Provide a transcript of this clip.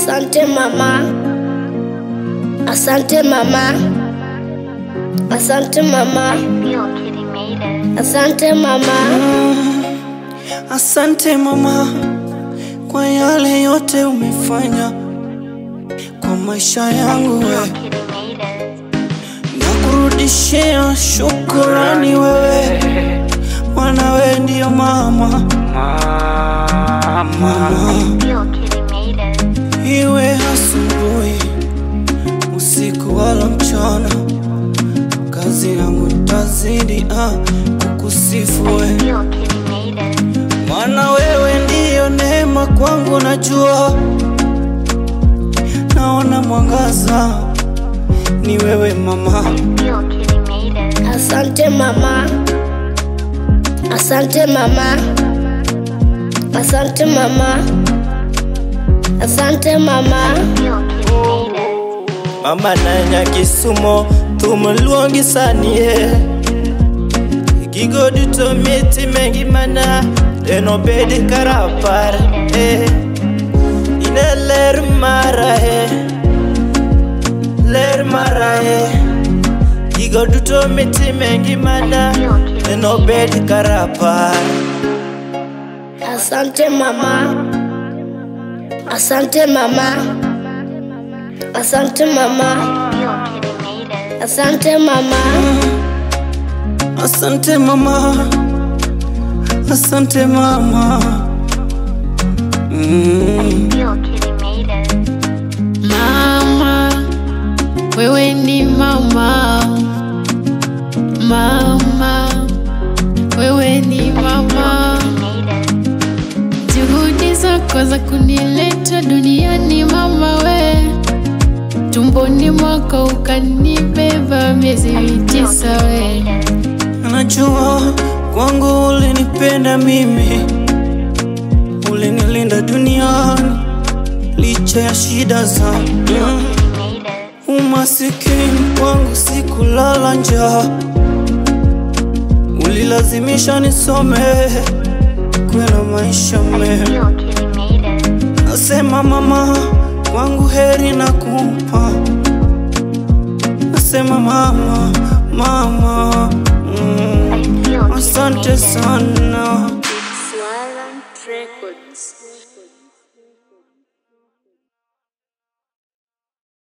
Asante mama, asante mama, asante mama, Feel Kitty made it. asante mama, Asante mama kwa yale yote umefanya kwa maisha yangu we. Feel Kitty made it. Nakurudishia shukurani wewe, maana wewe ndiyo mama. Mama, Feel Kitty made it. iwe asubuhi, usiku wala mchana, kazi yangu tazidi ah, kukusifu wewe Feel Kitty made it. Maana wewe ndiyo neema kwangu, najua naona mwangaza, ni wewe mama. Feel Kitty made it. asante mama, asante mama, asante mama, asante mama, Feel Kitty made it. Mama nanya kisumo tumuluongi sanie gigo duto miti mengi mana eno bedi karapar eh. ine ler mara eh. ler mara eh. gigo duto miti mengi mana eno bedi karapar asante mama, asante mama, asante mama, Feel Kitty made it. asante mama, Asante mama, asante mama. Mm. Feel Kitty made it. Mama, wewe ni mama. Mama, wewe ni mama. Made it. Juhudi zako za kunileta duniani mama we, tumboni mwako ukanibeba miezi tisa we. Najua kwangu ulinipenda mimi, ulinilinda duniani licha ya shida zangu. Mm. Made it. Umasikini kwangu sikulala njaa, ulilazimisha nisome kuwe na maisha mema. Feel Kitty made it. Nasema mama, kwangu heri na kumpa. Nasema mama, mama, mm, Feel Kitty asante made it. sana.